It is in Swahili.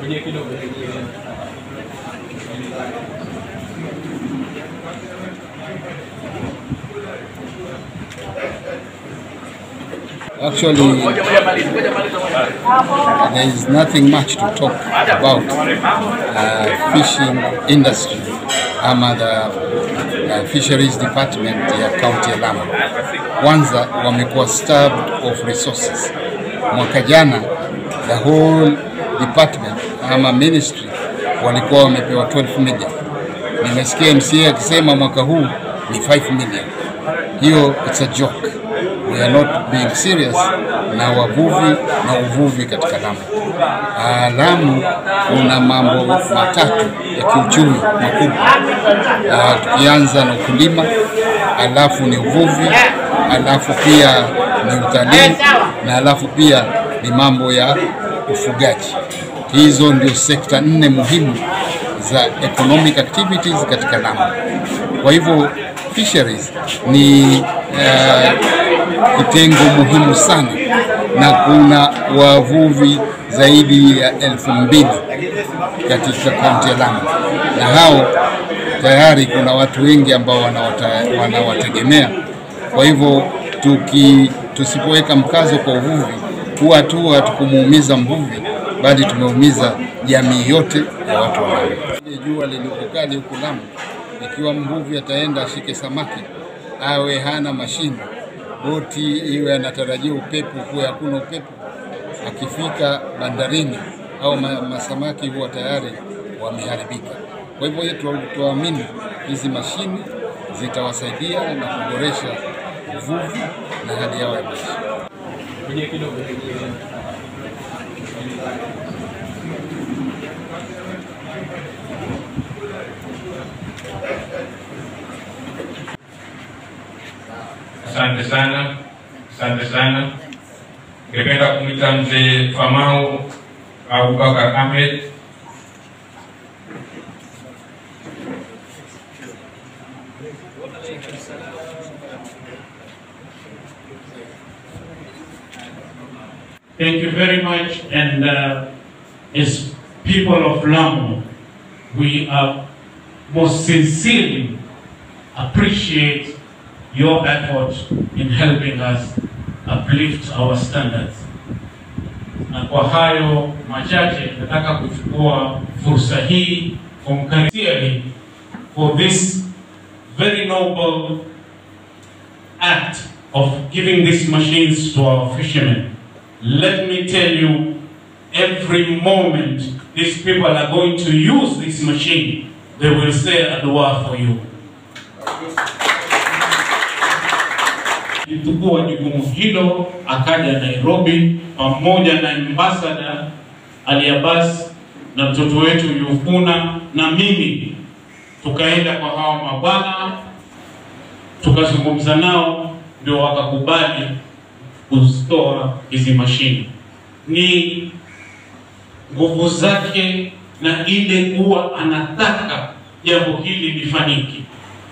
Actually, there is nothing much to talk about uh, fishing industry ama the uh, fisheries department ya county ya Lamu. Kwanza wamekuwa starved of resources. Mwaka jana the whole department ama ministry walikuwa wamepewa 12 million. Nimesikia MCA akisema mwaka huu ni 5 million. Hiyo it's a joke. We are not being serious na wavuvi na uvuvi katika Lamu. Ah, Lamu kuna mambo matatu ya kiuchumi makubwa. Ah, tukianza na ukulima, alafu ni uvuvi, alafu pia ni utalii na alafu pia ni mambo ya ufugaji. Hizo ndio sekta nne muhimu za economic activities katika Lamu. Kwa hivyo fisheries ni uh, kitengo muhimu sana na kuna wavuvi zaidi ya elfu mbili katika kaunti ya Lamu, na hao tayari kuna watu wengi ambao wanawata- wanawategemea. Kwa hivyo tuki tusipoweka mkazo kwa uvuvi, huwa tu hatukumuumiza mvuvi, bali tumeumiza jamii yote ya watu wa Lamu. Ile Jua lilipokali huku Lamu, ikiwa mvuvi ataenda ashike samaki awe hana mashine, boti iwe anatarajia upepo, kuwe hakuna upepo, akifika bandarini au ma, masamaki huwa tayari wameharibika. Kwa hivyo yetu tuamini hizi mashine zitawasaidia na kuboresha uvuvi na hali yao ya maisha. Asante sana, asante sana. Ningependa kumwita mzee Famau Abubakar Ahmed. Thank you very much. And uh, as people of Lamu, we are most sincerely appreciate your effort in helping us uplift our standards. Na kwa hayo machache, nataka kuchukua fursa hii kumkaribia for this very noble act of giving these machines to our fishermen. Let me tell you, every moment these people are going to use this machine, they will say a dua for you. Alichukua jukumu hilo akaja Nairobi pamoja na ambassador Ali Abbas na mtoto wetu Yufuna na mimi, tukaenda kwa hawa mabwana tukazungumza nao, ndio wakakubali kuzitoa hizi mashine. Ni nguvu zake na ile kuwa anataka jambo hili lifanyike.